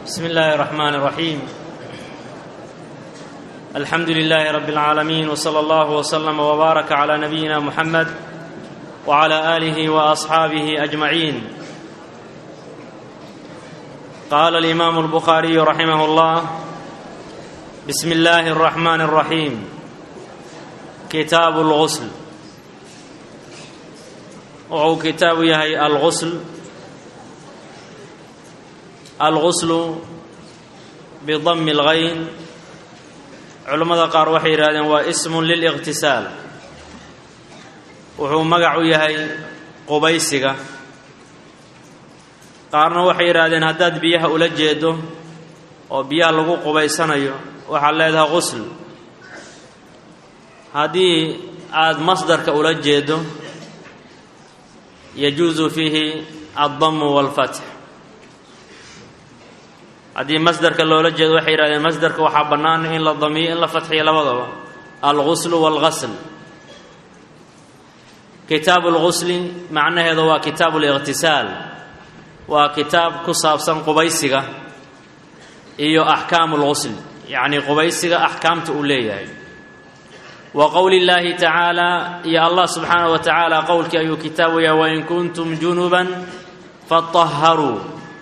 بسم الله الرحمن الرحيم الحمد لله رب العالمين وصلى الله وسلم وبارك على نبينا محمد وعلى اله واصحابه اجمعين قال الامام البخاري رحمه الله بسم الله الرحمن الرحيم كتاب الغسل wuxuu kitaabu yahay alghusl alghuslu bidami اlghayn culammada qaar waxay yidhahdeen waa ismun liliqtisaal wuxuu magac u yahay qubaysiga qaarna waxay yidhahdeen haddaad biyaha ula jeedo oo biyaha lagu qubaysanayo waxaad leedahay ghusl haddii aada masdarka ula jeedo yajuusu fiihi addamu walfatx haddii masdarka loola jeedo waxay yidhahdeen masdarka waxaa bannaan in la damiyo in la fatxiyo labadaba alghuslu walghasl kitaabu lghusli macnaheedu waa kitaabu liqhtisaal waa kitaab ku saabsan qubaysiga iyo axkaamu lghusl yacnii qubaysiga axkaamta uu leeyahay wa qowli اllaahi tacaala iyo allah subxaanaه wa tacaala qowlkii ayuu kitaabu yahay wain kuntum junuban faطaharuu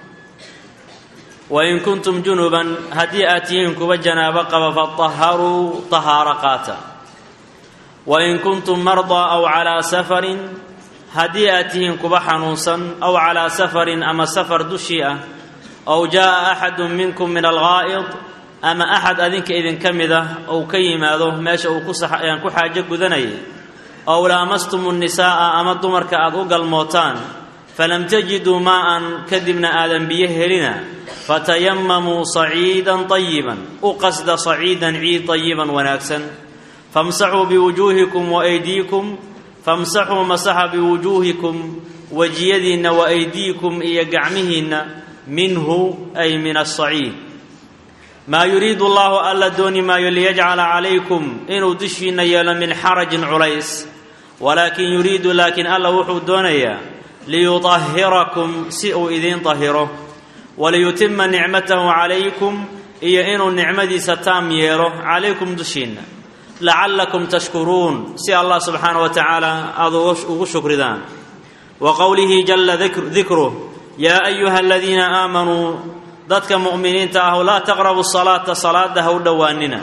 wain kuntum junuban haddii aad tihiin kuwa janaabo qaba faطaharuu طahaaro qaata wain kuntum mardaa aw calىa safarin haddii aad tihiin kuwa xanuunsan aw calىa safarin ama safar dushii ah aw jaaءa axadu minkum min algaa'id ama axad adinka idinka mid ah ou ka yimaado meesha uu ku xaajo gudanayay ow laamastum nnisaa'a ama dumarka aad u galmootaan falam tajiduu maa'an kadibna aadan biyo helina fatayamamuu saciidan tayiban u qasda saciidan ciid tayiban wanaagsan famsaxuu biwujuuhikum waaydiikum famsaxuu masaxa biwujuuhikum wejiyadiinna wa aydiikum iyo gacmihiinna minhu ay min asaciid maa yuriidu allahu alla dooni maayo liyajcala calaykum inuu dushiinna yeelo min xarajin culays walaakin yuriidu laakiin alla wuxuu doonayaa liyutahhirakum si uu idiin tahiro waliyutima nicmatahu calaykum iyo inuu nicmadiisa taam yeelo calaykum dushiinna lacallakum tashkuruun si allah subxaana wa tacaala aada ugu shukridaan wa qowlihi jalla dikruh yaa ayuha aladiina aamanuu dadka mu'miniinta ah laa taqrabu salaata salaada ha u dhowaanina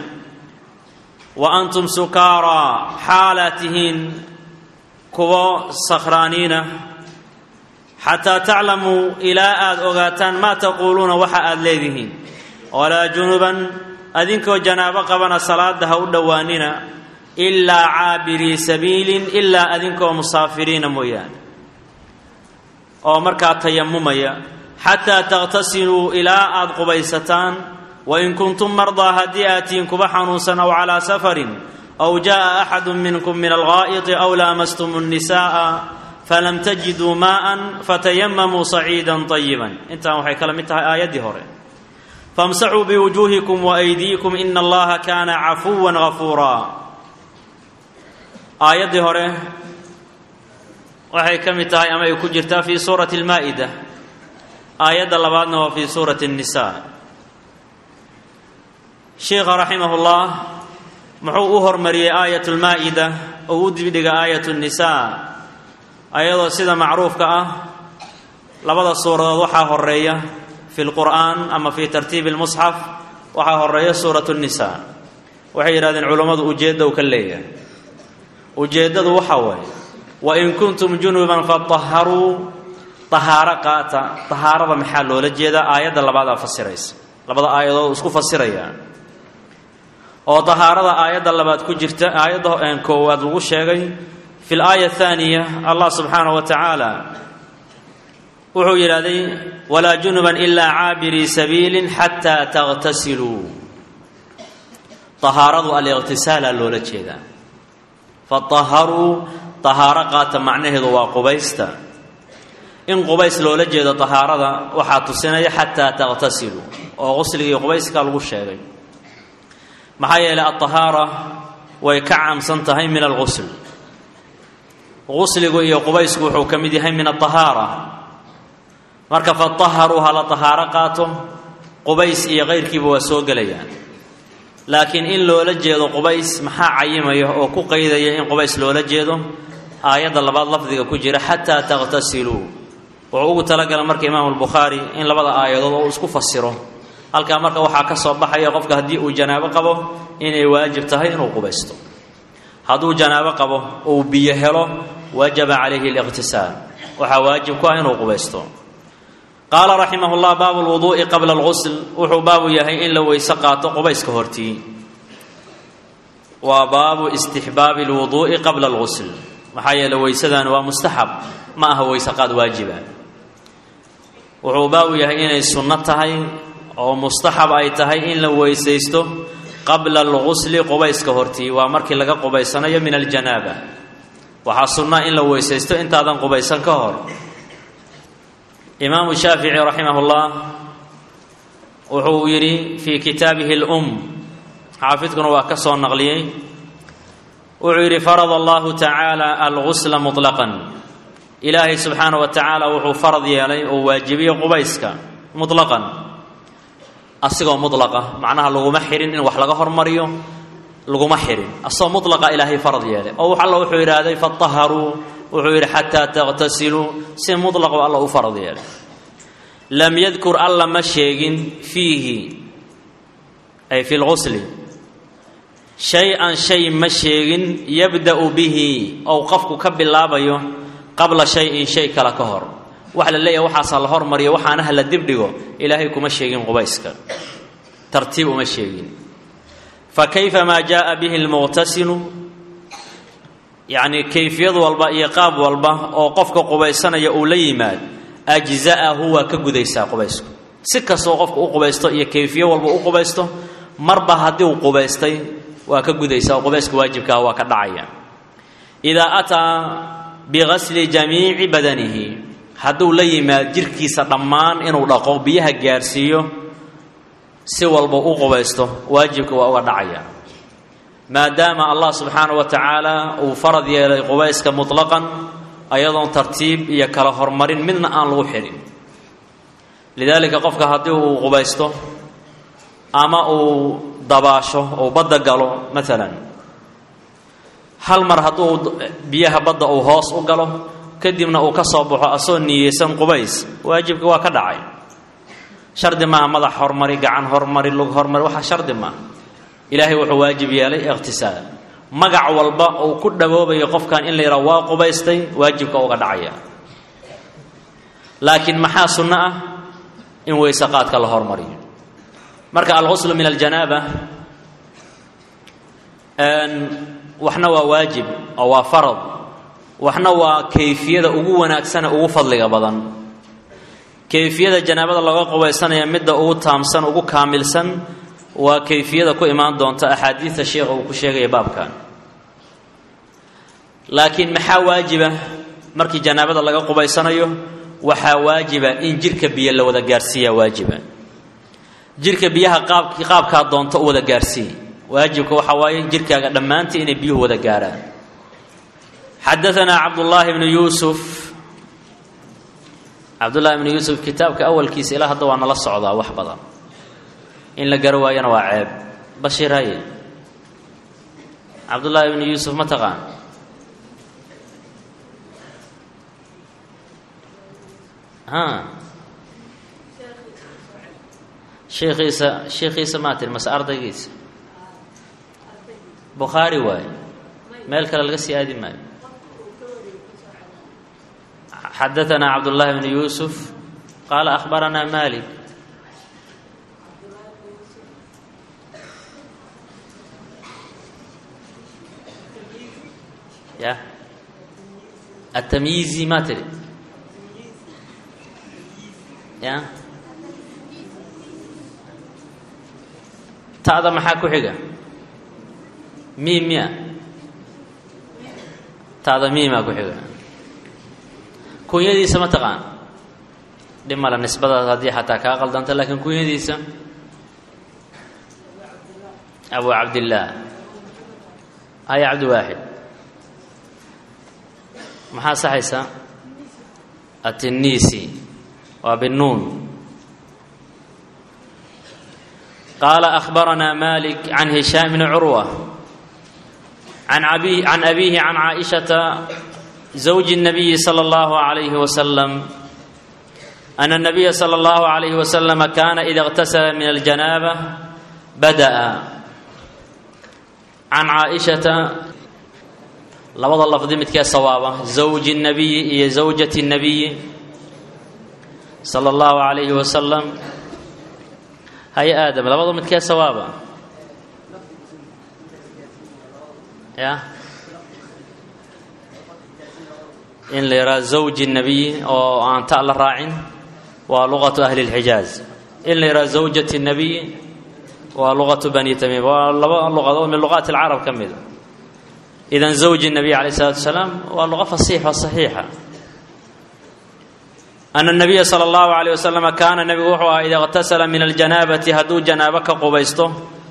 wa antum sukaaraa xaalaad tihiin kuwo sakhraaniina xataa taclamuu ilaa aada ogaataan maa taquuluuna waxa aada leedihiin walaa junuban adinkoo janaabo qabana salaada ha u dhowaanina ilaa caabirii sabiilin ilaa adinkoo musaafiriina mooyaane oo markaa tayamumaya xataa takhtasiluu ilaa aada qubaysataan wain kuntum mardaa haddii aad tihiin kuba xanuunsan aw calaa safarin aw jaa'a axadu minkum min algaa'iti aw laamastum nnisaa'a falam tajiduu maa'an fatayamamuu saciidan tayiban intaan waxay kala mid tahay aayaddii hore famsaxuu biwujuuhikum waaydiikum ina allaha kaana cafuwan gafuuraa aayaddii hore waxay ka mid tahay ama ay ku jirtaa fii suurati almaa'ida aayadda labaadna waa fii suurati الnisa sheikha raximah اllah muxuu u hormariyey aayat اlmaa'ida oo u dibdhiga aayat الnisa ayadoo sida macruufka ah labada suuradood waxaa horeeya fi lqur'aan ama fi tartiibi اlmusxaf waxaa horeeya suurat الnisa waxay yidhahdeen culammadu ujeedda u ka leeyahay ujeeddadu waxaa waaye wain kuntum junuban faطaharuu tahaaro qaata tahaarada maxaa loola jeedaa aayadda labaadaa fasiraysa labada aayadood isku fasiraya oo tahaarada aayadda labaad ku jirta aayadda koowaad lagu sheegay fi laaya athaaniya allah subxaanahu wa tacaala wuxuu yidhahday walaa junuban ilaa caabirii sabiilin xataa takhtasiluu tahaaradu aliqhtisaala loola jeedaa fataharuu tahaaro qaata macnaheedu waa qubaysta in qubays loola jeedo tahaarada waxaa tusinaya xataa takhtasiluu oo qusligii qubayska lagu sheegay maxaa yeelay altahaara way ka caamsan tahay min alghusl qusligu iyo qubaysku wuxuu ka mid yahay min altahaara marka fataharuu hala tahaaro qaato qubays iyo kayrkiiba waa soo gelayaan laakiin in loola jeedo qubays maxaa cayimaya oo ku qaydaya in qubays loola jeedo aayadda labaad lafdiga ku jira xataa takhtasiluu wuxuu ugu talagalay marka imaamu albukhaari in labada aayadood oo uu isku fasiro halkaa marka waxaa ka soo baxaya qofka haddii uu janaabo qabo inay waajib tahay inuu qubaysto hadduu janaabo qabo uu biyo helo wajaba calayhi liqhtisaal waxaa waajib ku ah inuu qubaysto qaala raximah llah baabu lwuduu'i qabla alqusl wuxuu baabu yahay in la weyse qaato qubayska hortii waa baabu istixbaabi lwuduu'i qabla alqusl maxaa yeele weysadani waa mustaxab ma aha weyse qaad waajiba wuxuu baabu yahay inay sunno tahay oo mustaxab ay tahay in la weysaysto qabla algusli qubayska hortii waa markii laga qubaysanayo min aljanaaba waxaa sunnaa in la weysaysto intaadan qubaysan ka hor imaamu shaafici raximah llah wuxuu yidhi fii kitaabihi lum xaafidkuna waa ka soo naqliyey wuxuu yidhi farada allahu tacaala algusla muطlaqan ilaahay subxaana wa tacaala wuxuu farad yeelay oo waajibiyey qubayska muطlaqan asigoo mulaqa macnaha laguma xirin in wax laga hormariyo laguma xirin asagoo mulaqa ilaahay farad yeelay oo alla wuxuu yidhaahday faaharuu wuxuu yidhi xataa takhtasiluu si mulaqo alla u farad yeelay lam yadkur alla ma sheegin fiihi ay fi lgusli shay-an shay ma sheegin yabda'u bihi ou qofku ka bilaabayo qabla shay-in shay kale ka hor waxa la leeyahay waxaasaa la hormariyo waxaanaha la dibdhigo ilaahay kuma sheegin qubayska tartiib uma sheegin fa kayfa maa jaaa bihi lmuqtasilu yacni kayfiyad walba iyo qaab walba oo qofka qubaysanaya uu la yimaad ajza'ahu waa ka gudaysaa qubaysku si kastoo qofka u qubaysto iyo kayfiyo walba u qubaysto marba haddii uu qubaystay waa ka gudaysaa oo qubayska waajibkaah waa ka dhacaya idaa ataa bigasli jamiici badanihi hadduu la yimaad jirkiisa dhammaan inuu dhaqo biyaha gaarsiiyo si walba u qubaysto waajibka waa uga dhacaya maadaama allah subxaanahu wa tacaala uu farad yeelay qubayska mutlaqan ayadoon tartiib iyo kala hormarin midna aan lagu xidhin lidaalika qofka haddii uu qubaysto ama uu dabaasho uu badda galo maalan hal mar hadduu biyaha badda uu hoos u galo kadibna uu ka soo baxo asoo niyeysan qubays waajibka waa ka dhacay shardi maaha madax hormari gacan hormari lug hormari waxaa shardi maaha ilaahay wuxuu waajib yeelay iqhtisaal magac walba uu ku dhawoobayo qofkan in la yidhaha waa qubaystay waajibka uga dhacaya laakiin maxaa sunno ah in weyse qaadka la hormariyo marka alghuslu min aljanaaba waxna waa waajib oo waa farad waxna waa kayfiyada ugu wanaagsane ugu fadliga badan kayfiyada janaabada laga qubaysanaya midda ugu taamsan ugu kaamilsan waa kayfiyada ku imaan doonta axaadiidta sheekha uu ku sheegaya baabkan laakiin maxaa waajiba markii janaabada laga qubaysanayo waxaa waajiba in jirka biyo la wada gaarsiiyaa waajiba jirka biyaha qaabk qaabkaa doonto u wada gaarsii waajibka waxaa waaye jirkaaga dhammaantii inay biyuhu wada gaarhaan xadaanaa cabdullaahi bnu yuusuf cabdullahi bnu yuusuf kitaabka awalkiisa ilaa hadda waa nala socdaa wax badan in la garo waayana waa ceeb bashiir haye cabdullaahi bnu yuusuf ma taqaan ha sheekhiisa sheekhiisa maa tiri mase ardaygiisa bukhaari waaye meel kale laga sii aadi maayo xadaanaa cabdullaahi bnu yuusuf qaala akhbaranaa malik ya atamyiizi maa tiri ya ta'da maxaa ku xiga miim miya ta'da miimaa ku xiga kunyadiisa ma taqaan dhib male nisbadaas haddii xataa kaa qaldanta laakiin kunyadiisa abu cabdillaah haya cabdiwaaxid maxaa saxaysaa atinisi waa binuun qaala akhbaranaa malik can hishaam bni curwa can abiihi can caaishata zawji الnabiyi salى اllahu عalayhi wasalam ana الnabiya salى اllahu عalayhi wasalam kana ida اqtasala min aljanaaba bada'a can caaishata labada lafdi midkee sawaaba zawji الnabiyi iyo zawjati الnabiyi salى اllahu عalayhi wasalam hay aadam labada midkee sawaaba ya in la yidhaha zawji الnabiyi oo aan ta la raacin waa luqatu ahli اlxijaaz in la yidhaha zawjati الnabiyi waa luqatu bani tamiim waa laba luqadood min luqaati اlcarab ka mida idan zawji الnabiy alayh الsalatu wasalaam waa luqa fasiix oo saxiixa ana الnabiya salى اllahu عalيه waslama kaana nebigu wuxuu ahaa ida اqtasala min aljanaabati hadduu janaabo ka qubaysto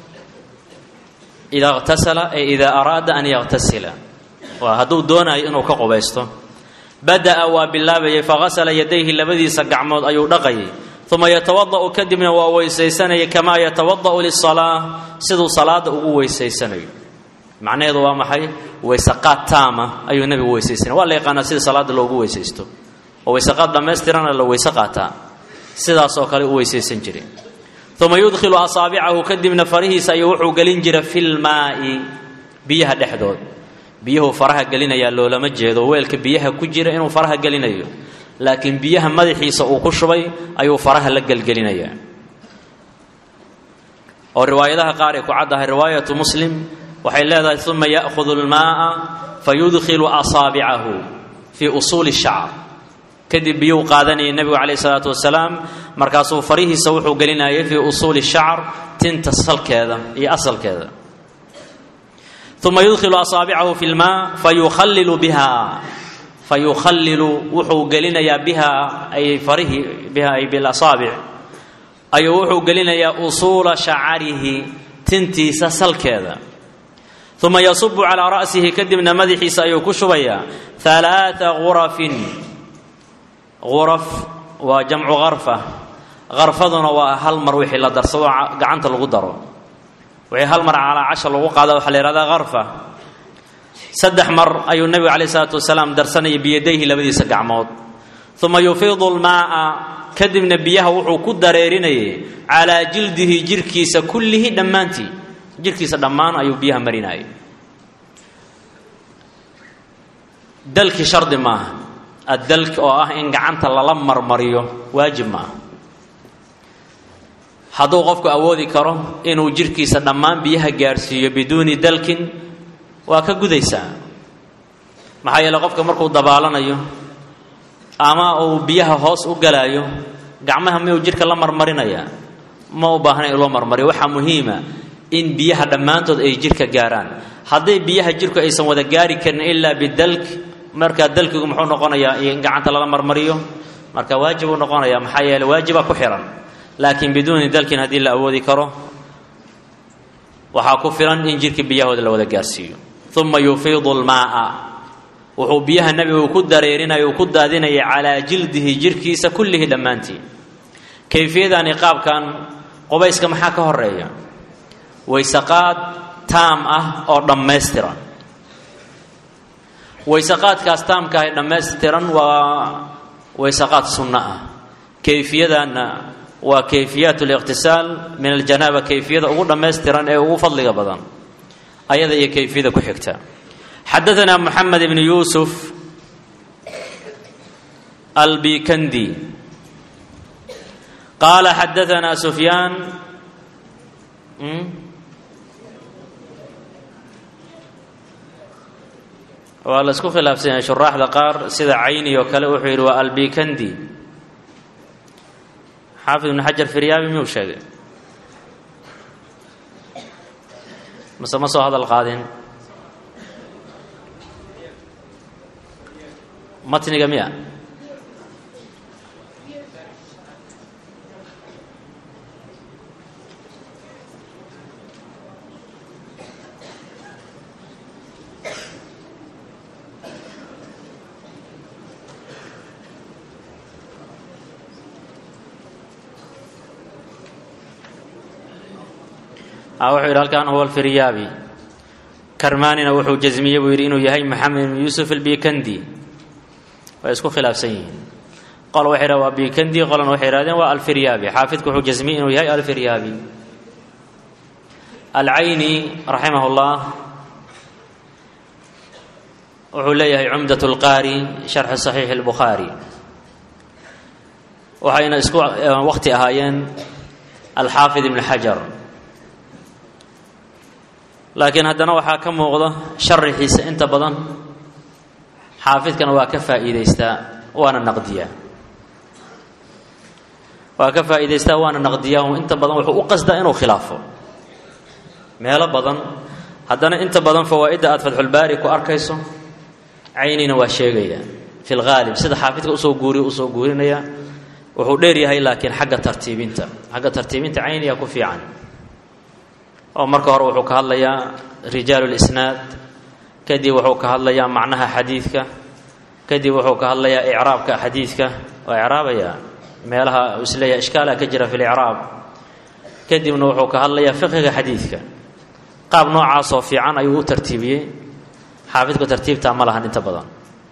ida اqtasala ay ida araada an yaqtasila waa hadduu doonayo inuu ka qubaysto bada'a waa bilaabayay fagasala yadayhi labadiisa gacmood ayuu dhaqayay uma yatawada'u kadibna waa weysaysanayay kamaa yatawada'u lisalaa siduu salaada ugu weysaysanayo macnaheedu waa maxay weysaqaad taama ayuu nebigu weysaysanay waa la yaqaanaa sida salaada loogu weysaysto oo weysaqaad dhammaystirana la weyse qaataa sidaas oo kale u weysaysan jiray uma yudkhilu asaabicahu kadibna farihiisa ayuu wuxuu gelin jira filmaa'i biyaha dhexdood biyuhu faraha gelinayaa loolama jeedo weelka biyaha ku jira inuu faraha gelinayo laakiin biyaha madaxiisa uu ku shubay ayuu faraha la gelgelinayaa oo riwaayadaha qaar ay ku caddahay riwaayatu muslim waxay leedahay uma ya'hudu almaa'a fayudkhilu asaabicahu fii usuuli shacr kadib biyuu qaadanayay nebigu calayh isalaatu wasalaam markaasuu farihiisa wuxuu gelinayay fii usuuli shacr tinta salkeeda iyo asalkeeda uma yudkhilu asaabicahu fi lmaa fayukhallilu biha fayukhallilu wuxuu gelinayaa biha ay farihii biha ay bilasaabic ayuu wuxuu gelinayaa usuula shacarihi tintiisa salkeeda uma yasubu calaa ra'sihi kadibna madaxiisa ayuu ku shubayaa halaaa gurafin guraf waa jamcu karfa karfaduna waa hal mar wixii la darsado gacanta lagu daro wixii hal mar calaa casha lagu qaada waxaa la yihahdaa karfa saddex mar ayuu nebigu calayh isalaatu wasalaam darsanayay biyadayhi labadiisa gacmood uma yufiidu lmaa'a kadibna biyaha wuxuu ku dareerinayay calaa jildihi jirkiisa kullihi dhammaantii jirkiisa dhammaan ayuu biyaha marinayay dalki shardi maaha addalk oo ah in gacanta lala marmariyo waajib maaha hadduu qofku awoodi karo inuu jirkiisa dhammaan biyaha gaadhsiiyo biduuni dalkin waa ka gudaysaa maxaa yeele qofka markuu dabaalanayo ama uu biyaha hoos u galaayo gacmaha miyuu jidhka la marmarinayaa ma u baahna in loo marmariyo waxaa muhiima in biyaha dhammaantood ay jidhka gaarhaan hadday biyaha jidhku aysan wada gaari karin ilaa bidalk markaa dalkigu muxuu noqonayaa in gacanta lala marmariyo marka waajib uu noqonayaa maxaa yeele waajibaa ku xihan laakiin biduuni dalkin haddii la awoodi karo waxaa ku filan in jidhka biyahooda la wada gaarsiiyo uma yufiidu lmaa'a wuxuu biyaha nebigu ku dareerinaya uu ku daadinaya calaa jildihi jirhkiisa kullihi dhammaantii kayfiyadani qaabkan qubayska maxaa ka horeeya waysaqaad taam ah oo dhammaystiran waysaqaadkaas taamka ah ee dhammaystiran waa waysaqaad sunno ah kayfiyadanna waa kayfiyaat liqtisaal min aljanaaba kayfiyada ugu dhammaystiran ee ugu fadliga badan ayada iyo kayfiyada ku xigta xadaanaa moxamed ibnu yuusuf albikandi qaala xadaanaa sufyaan waa la isku khilaafsan yahay shuraaxda qaar sida cayni oo kale wuxuu yidhi waa albikandi xaafid ibnu xajar firyaabi miyuu sheegay mase ma soo hadal qaadin matniga miya wuxuu yidhi halkan huwa alfiryaabi karmaanina wuxuu jasmiyey buu yidhi inuu yahay maxamed ibn yuusuf albikandi way isku khilaafsan yihiin qol waxay yidhahen waa bikandi qolna waxay yidhahdeen waa alfiryaabi xaafidku wuxuu jasmiyey inuu yahay alfiryaabi alcayni raximah llah wuxuu leeyahay cumdat lqaari sharxi saxiixi اlbukhaari waxayna isku waqti ahaayeen alxaafid ibn xajar laakiin haddana waxaa ka muuqda sharaxiisa inta badan xaafidkana waa ka faa'iidaystaa waana naqdiyaa waa ka faa'iidaystaa waana naqdiyaa inta badan wuxuu u qasdaa inuu khilaafo meelo badan haddana inta badan fawaa'idda aada fatxulbaari ku arkayso caynina waa sheegaya fi lghaalib sida xaafidka usoo guuriya usoo guurinaya wuxuu dheer yahay laakiin xagga tartiibinta xagga tartiibinta cayniya ku fiican oo marka hore wuxuu ka hadlayaa rijaalu lisnaad kadib wuxuu ka hadlayaa macnaha xadiidka kadib wuxuu ka hadlayaa icraabka xadiidka waa icraabayaa meelaha uu isleeyahay ishkaala ka jira fi licraab kadibna wuxuu ka hadlayaa fiqiga xadiidka qaab noocaasoo fiican ayuu u tartiibiyey xaafidku tartiibtaa ma lahan inta badan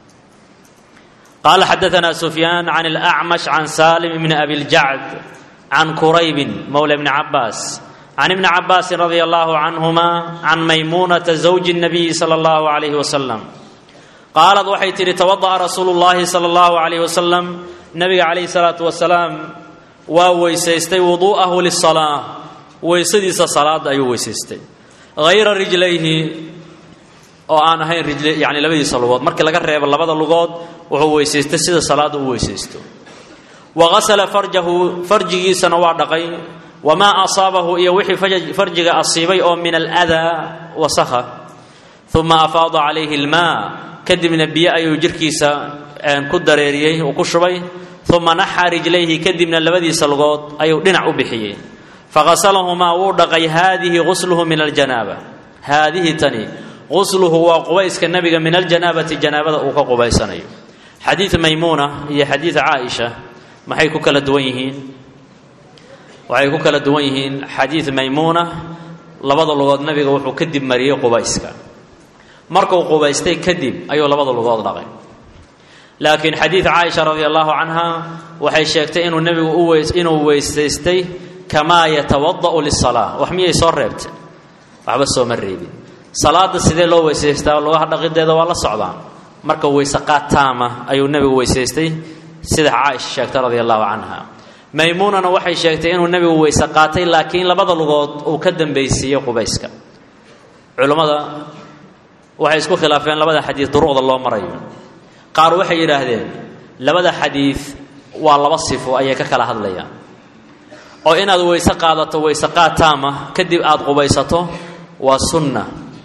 qaala xadaanaa sufyaan can alacmash can saalim bni abi ljacd can quraybin mowla bni cabaas can ibni cabaasin radia allahu canhuma can maymuunata zawji nabiyi sala allahu calayhi wasalam qaalad waxay tidhi tawada'a rasuulu llaahi sala allahu calayhi wasalam nabiga calayhi salaatu wasalaam waa weysaystay wuduu'ahu lisalaa weysadiisa salaada ayuu weysaystay hayra rijlayhi oo aan ahayn rijl yani labadiisa lugood markii laga reebo labada lugood wuxuu weysaystay sida salaada u weysaysto wa gasala farjahu farjigiisana waa dhaqay wamaa asaabahu iyo wixii farjiga asiibay oo min aladaa wasakha uma afaada calayhi almaa kadibna biyo ayuu jirkiisa ku dareeriyey uu ku shubay uma naxa rijlayhi kadibna labadiisa lugood ayuu dhinac u bixiyey faqasalahumaa wuu dhaqay haadihi gusluhu min aljanaaba haadihi tani qusluhu waa qubayska nabiga min aljanaabati janaabada uu ka qubaysanayo xadiid maymuuna iyo xadiid caaisha maxay ku kala duwan yihiin waxay ku kala duwan yihiin xadiid maymuuna labada lugood nabiga wuxuu kadib mariyey qubayska markuu qubaystay kadib ayuu labada lugood dhaqay laakiin xadiid caaisha radi allahu canha waxay sheegtay inuu nebigu inuu weysaystay kamaa yatawada'u lisalaa wax miyay soo reebtay waxba sooma reebin salaada sidee loo weysaystaa lugaha dhaqideeda waa la socdaan marka weyse qaad taama ayuu nebigu weysaystay sida caaisha sheegtay radia allahu canha maymuunana waxay sheegtay inuu nebigu weyse qaatay laakiin labada lugood uu ka dambaysiiyey qubayska culummada waxay isku khilaafeen labada xadiid duruqda loo marayo qaar waxay yidhaahdeen labada xadiid waa laba sifo ayay ka kala hadlayaan oo inaad weyse qaadato weyse qaad taama kadib aada qubaysato waa sunna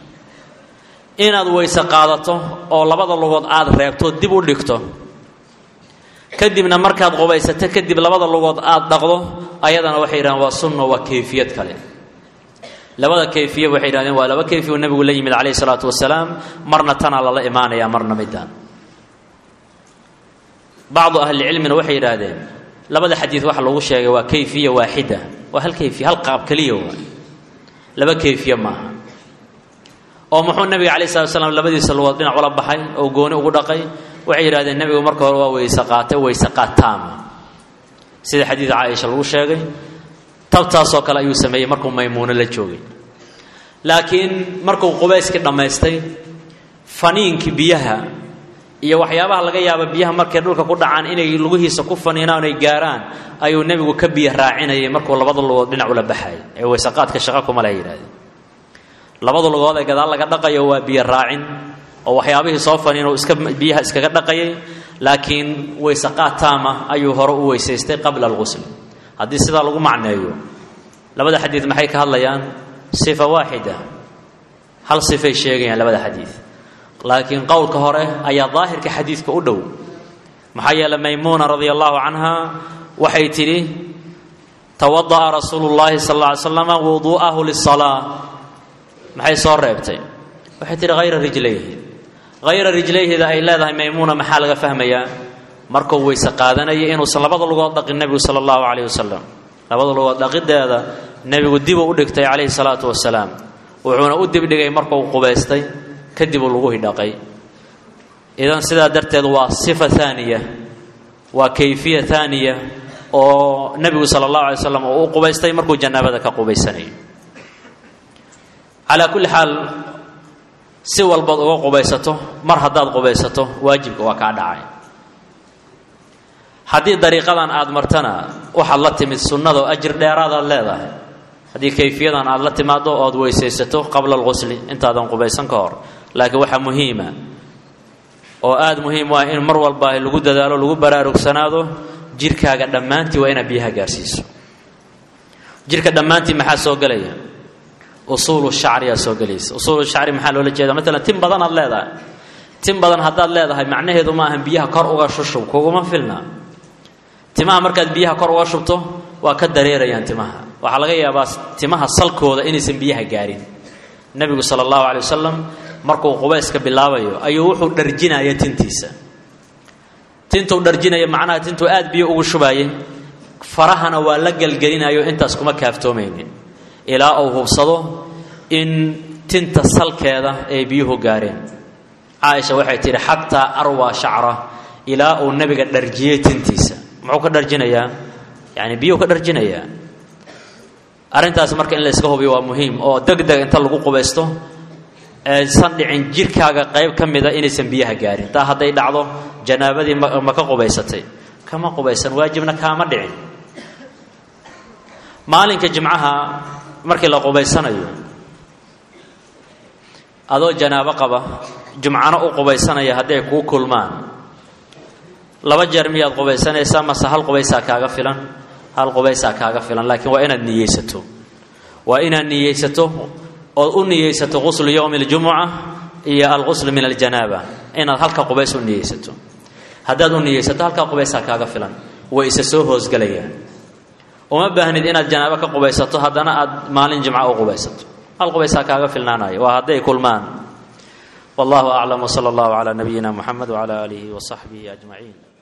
inaad weyse qaadato oo labada lugood aada reebto dib u dhigto kadibna markaad qubaysato kadib labada lugood aada dhaqdo ayadana waxay yidhahdeen waa sunna waa kayfiyad kale labada kayfiya waxay yidhahdeen waa laba kayfiya uu nebigu la yimid calayhi salaatu wasalaam marna tanaa lala imaanaya marna midaan bacdu ahlicilmina waxay yidhaahdeen labada xadiid waxa lagu sheegay waa kayfiya waaxida waa hal kayfiya hal qaab keliya waa laba kayfiya maaha oo muxuu nabiga calai slat slam labadiisa lugood dhinac ula baxay oo gooni ugu dhaqay waxay yidhahdeen nebigu marka hore waa weyse qaatay weyse qaad taama sida xadiid caaisha lagu sheegay tabtaasoo kale ayuu sameeyey markuu maymuuno la joogay laakiin markuu qubayskii dhammaystay faniinkii biyaha iyo waxyaabaha laga yaaba biyaha markay dhulka ku dhacaan inay lugihiisa ku faniinaan ay gaaraan ayuu nebigu ka biyo raacinayay markuu labada lugood dhinac ula baxay ee weyseqaadka shaqa kuma leh yidhahdeen labada lugood ee gadaal laga dhaqayo waa biyo raacin oo waxyaabihii soo faniin iska biyaha iskaga dhaqayay laakiin weyseqaad taama ayuu hore u weysaystay qabla alqusl haddii sidaa lagu macneeyo labada xadiid maxay ka hadlayaan sifa waaxida hal sifay sheegayaan labada xadiid laakiin qowlka hore ayaa daahirka xadiidka u dhow maxaa yeeley maymuuna radia allahu canha waxay tidhi tawada'a rasuulu llaahi sal alla ly slama wuduu'ahu lisalaa maxay soo reebtay waxay tidhi hayra rijlayhi hayra rijlayhida ay leedahay maymuuna maxaa laga fahmayaa markuu weyse qaadanaya inuusan labada lugood dhaqin nebigu sala allahu calayh wasalam labada lugood dhaqideeda nebigu dibuu u dhigtay calayhi salaatu wasalaam wuxuuna u dibdhigay markuu qubaystay kadibuu lagu hidhaqay idan sidaa darteed waa sifa haaniya waa kayfiya haaniya oo nebigu sala allahu alay slam uu u qubaystay markuu janaabada ka qubaysanayo calaa kulli xaal si walbaad uga qubaysato mar haddaad qubaysato waajibka waa kaa dhacay haddii dariiqadan aada martana waxaad la timid sunnada oo ajir dheeraadaad leedahay haddii kayfiyadan aada la timaado ood weysaysato qabla alqusli intaadan qubaysan ka hor laakiin waxaa muhiima oo aada muhiim u ah in mar walba lagu dadaalo lagu baraarugsanaado jirkaaga dhammaantii waa inaad biyaha gaarsiiso jirka dhammaantii maxaa soo gelaya usuulu shacriyaa soo gelaysa usuulu shacri maxaa loola jeeda maalan tin badan aad leedahay tin badan haddaad leedahay macnaheedu ma ahan biyaha kor uga shushub kuguma filna timaha markaad biyaha kor uga shubto waa ka dareerayaan timaha waxaa laga yaabaa timaha salkooda inaysan biyaha gaarin nebigu sala allahu calay wasalam markuu qubayska bilaabayo ayuu wuxuu dharjinaya tintiisa tintuu dharjinaya macnaha tintuu aad biyo ugu shubaayay farahana waa la gelgelinayo intaas kuma kaaftoomaynin ilaa uu hubsado in tinta salkeeda ay biyuhu gaareen caaisha waxay tidhi xataa arwaa shacra ilaa uu nebiga dharjiyey tintiisa muxuu ka dharjinayaa yani biyuhu ka dharjinayaa arrintaas marka in la yska hubiyo waa muhiim oo deg deg inta lagu qubaysto aysan dhicin jirkaaga qayb ka mida inaysan biyaha gaarin taa hadday dhacdo janaabadii ma ka qubaysatay kama qubaysan waajibna kaama dhicin maalinka jimcaha markii la qubaysanayo adoo janaabo qaba jumcano u qubaysanaya hadday kuu kulmaan laba jeer miyaad qubaysanaysaa mase hal qubaysaa kaaga filan hal qubaysaa kaaga filan laakiin waa inaad niyeysato waa inaad niyeysato ood u niyeysato quslu yowmi اljumuca iyo alquslu min aljanaaba inaad halka qubays u niyeysato haddaad u niyeysato halkaa qubaysaa kaaga filan way isa soo hoosgelayaan uma baahnid inaad janaabo ka qubaysato haddana aad maalin jimca u qubaysato hal qubaysaa kaaga filnaanaya waa hadday kulmaan wallahu aclam wsala allahu calaa nabiyina muxamed wcala aalihi wasaxbihi ajmaciin